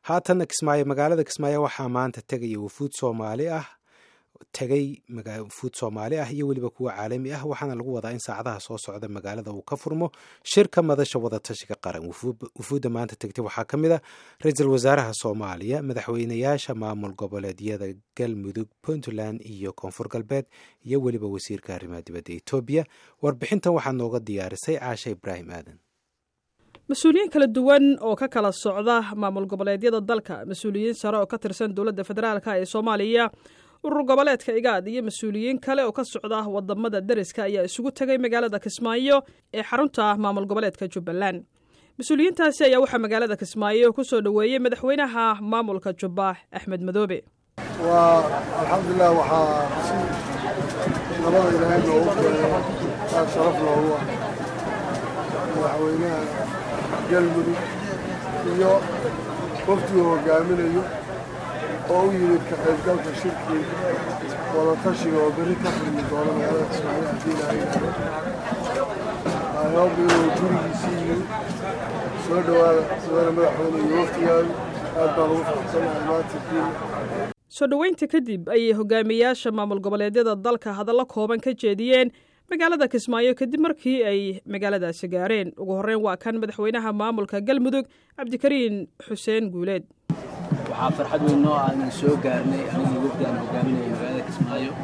haatan kismaayo magaalada kismaayo waxaa maanta tegaya wafuud soomaali ah tegay wafuud soomaali ah iyo weliba kuwa caalami ah waxaana lagu wadaa in saacadaha soo socda magaalada uu ka furmo shirka madasha wadatashiga qaran wufuudda maanta tegtay waxaa ka mid a ra-iisul wasaaraha soomaaliya madaxweynayaasha maamul goboleedyada galmudug puntland iyo koonfur galbeed iyo weliba wasiirka arrimaha dibadda etoobiya warbixintan waxaa nooga diyaarisay caasha ibraahim aadan mas-uuliyiin kala duwan oo ka kala socda maamul goboleedyada dalka mas-uuliyiin sare oo ka tirsan dowladda federaalk ee soomaaliya urur goboleedka igaad iyo mas-uuliyiin kale oo ka socda wadamada deriska ayaa isugu tegay magaalada kismaayo ee xarunta maamul goboleedka jubbaland mas-uuliyiintaasi ayaa waxaa magaalada kismaayo ku soo dhoweeyey madaxweynaha maamulka jubba axmed madoobe waa alxamdulilah waxaa si nabada ilaahay noogu keenay aad sharaf loogu ah madaxweynaha galmudug iyo waftiguu hogaaminayo oo u yimid ka qaybgalka shirkii wadatashiga oo berri ka furmi doono magaalada kismaayo haddii laha yidhaahdo nairobi inuu gurigiisii yimid soo dhowaada mudane madaxweyne iyo waftigaadu aad baan ugu faraxsanahay maantakiina soo dhoweynta kadib ayay hogaamiyaasha maamul goboleedyada dalka hadallo kooban ka jeediyeen magaalada kismaayo kadib markii ay magaaladaasi gaareen ugu horreyn waa kan madaxweynaha maamulka galmudug cabdikariin xuseen guuleed waxaa farxad weyn noo ah inaan soo gaarnay anigii wafdi aan hogaaminaya magaalada kismaayo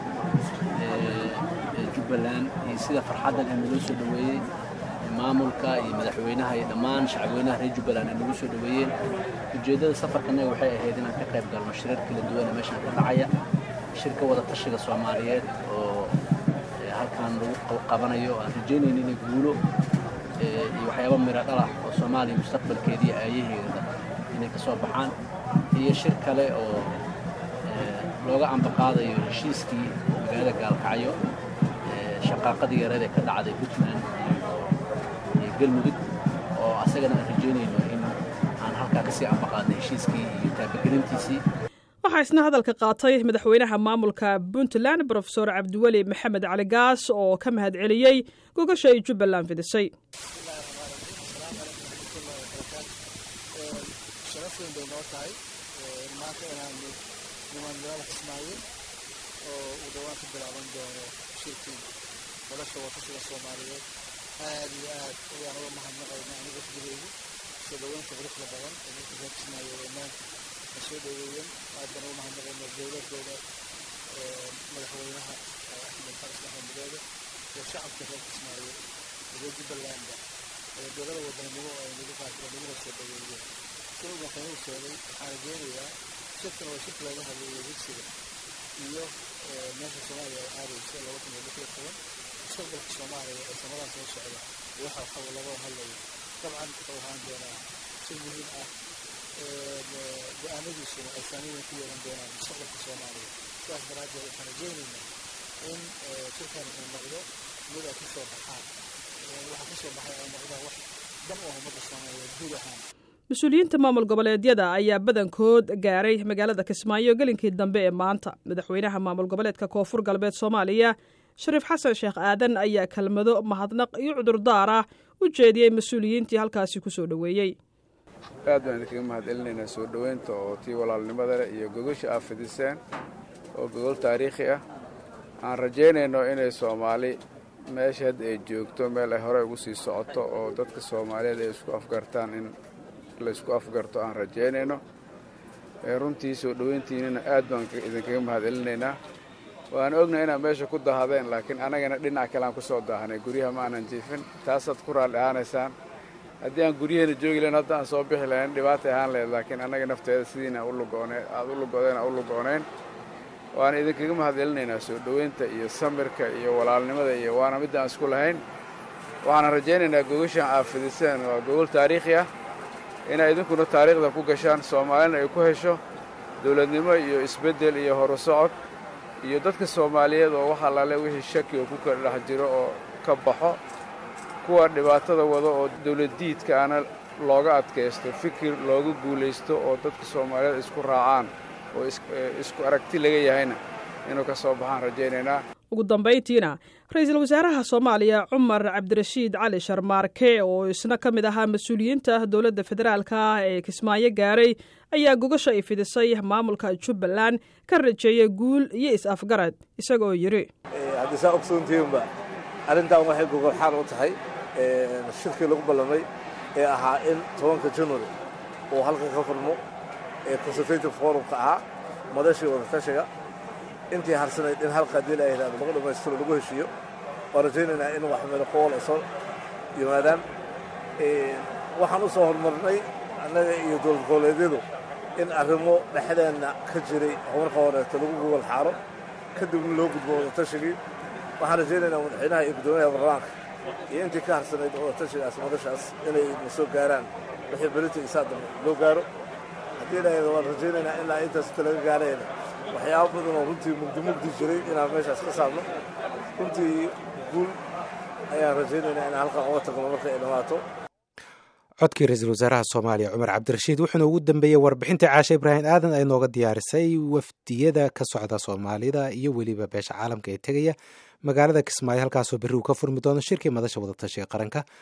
ee jubbaland iyo sida farxaddan ee naloo soo dhoweeyey maamulka iyo madaxweynaha iyo dhammaan shacabweynaha reer jubbaland ay nagu soo dhoweeyeen ujeeddada safarkanaga waxay ahayd inaan ka qayb galno shirar kala duwan ee meeshaan ka dhacaya shirka wada tashiga soomaaliyeed oo halkaan lagu qabanayo aan rajaynayno inay guulo iyo waxyaaba miro dhalah oo soomaaliya mustaqbalkeediiyo aayaheeda inay ka soo baxaan iyo shir kale oo looga ambaqaadayo heshiiskii magaalada gaalkacyo shaqaaqadii yareed ee ka dhacday puntland iyo galmudug oo asagana aan rajaynayno in aan halkaa kasii ambaqaadno heshiiskii iyo taabagelintiisii waxaa isna hadalka qaatay madaxweynaha maamulka puntland brofesor cabdiweli maxamed cali gaas oo ka mahad celiyey gogasha ay jubbaland fidisay sharaf weyn bay noo tahay maanta inaanu niman magaalada kismaayo oo uu dhowaan ka bilaaban doono shirkii wadasha watashiga soomaaliyeed aad iyo aad ayaan uga mahadnaqayna aniga wafdigeygu soo dhoweynta quruxda badan ee dadka reer kismaayo ee maanta na soo dhoweeyeen aad baan uga mahadnaqayna dowladooda madaxweynaha axmed xasan axmed madoobe iyo shacabka reer kismaayo reer jubbalandba ee dowlada wadanimo ay nagu qaadeen naguna soo dhoweeyeen sida madaxweynuhu sheegay waxaan rajeynayaa shirkan waa shirka laga hadlayo higsiga iyo meesha soomaaliya ay aadayso laba kun iyo lix iyo toban mustaqbalka soomaaliya ee sanadaa soo socda waxa waxa laga hadlayo dabcan wuxuu ahaan doonaa si muhiim ah go-aanadiisuna ay saameyn ku yeelan doonaan mustaqbalka soomaaliya sidaas daraaddeed waxaan rajeynaynaa in shirkan uu noqdo mid ay kasoo baxaan waxa kasoo baxay ay noqdaan wax dan u ah ummadda soomaaliyeed guud ahaan mas-uuliyiinta maamul goboleedyada ayaa badankood gaaray magaalada kismaayo gelinkii dambe ee maanta madaxweynaha maamul goboleedka koonfur galbeed soomaaliya shariif xasan sheekh aadan ayaa kelmado mahadnaq iyo cudurdaar ah u jeediyey mas-uuliyiintii halkaasi ku soo dhoweeyey aad baan idinkaga mahadcelinaynaa soo dhoweynta oo tii walaalnimada leh iyo gogosha aad fidiseen oo gogol taariikhi ah aan rajaynayno inay soomaali meesha hadda ay joogto meel ay hore ugu sii socoto oo dadka soomaaliyeed ay isku afgartaan in laysku afgarto aan rajaynayno runtii soo dhoweyntiinina aad baan idinkaga mahadcelinaynaa waan ognahay inaad meesha ku dahadeen laakiin annagana dhinac kale aan ku soo daahanay guryaha ma aanan jiifin taasaad ku raalli ahaanaysaan haddii aan guryaheena joogi lahayn hadda aan soo bixi lahayn dhibaatay ahaan lahayd laakiin annaga nafteeda sidiina ulugooneen aad u lugodeen aan u lugoonayn waan idinkaga mahadcelinaynaa soo dhoweynta iyo samirka iyo walaalnimada iyo waana midda aan isku lahayn waxaana rajaynaynaa gogashaan aad fidiseen waa gogol taariikhi ah inay idinkuna taariikhda ku gashaan soomaalina ay ku hesho dowladnimo iyo isbeddel iyo horu socod iyo dadka soomaaliyeed oo wax allaale wixii shaki oo ku kala dhex jiro oo ka baxo kuwa dhibaatada wado oo dowladdiidka ana looga adkaysto fikir looga guulaysto oo dadka soomaaliyeed isku raacaan oo isku aragti laga yahayna inuu ka soo baxaan rajaynaynaa ugu dambayntiina ra-iisul wasaaraha soomaaliya cumar cabdirashiid cali sharmaarke oo isna ka mid ahaa mas-uuliyiinta dowladda federaalka ah ee kismaayo gaaray ayaa gogasha ay fidisay maamulka jubbaland ka rajeeyay guul iyo is-afgarad isagoo yidhi haddii saa ogsoontihiinba arrintan waxay gogolxaan u tahay shirkii lagu ballamay ee ahaa in tobanka january uu halkan ka furmo ee consultative forumka ahaa madashii wadatashiga intii harsanayd in halka haddii la yidhahdo lagu dhammaystiro lagu heshiiyo waan rajaynaynaa in wax meel qool ay soo yimaadaan waxaan u soo horumarnay annaga iyo dowlad goboleedyadu in arrimo dhexdeenna ka jiray marka horeeto lagu gogol xaaro kadibna loo gudbo wadatashigii waxaan rajaynaynaa madaxweynaha iyo guddoomiyaha baarlamaanka iyo intii ka harsanayd wadatashigaas madashaas inay na soo gaaraan wixii berita isaa dambe loo gaaro haddii la yidhahdo waan rajaynaynaa ilaa intaas inta laga gaarayna waxyaabo badan oo runtii mugdi mugdi jiray inaan meeshaas ka saarno runtii guul ayaan rajaynaynaa inaan halkan uga tagno marka ay dhammaato codkii ra-iisul wasaaraha soomaaliya cumar cabdirashiid wuxuuna ugu dambeeyey warbixinta caashe ibraahim aadan ay nooga diyaarisay wafdiyada ka socda soomaalida iyo weliba beesha caalamka ee tegaya magaalada kismaayo halkaasoo berri uu ka furmi doono shirkii madasha wadatashiga qaranka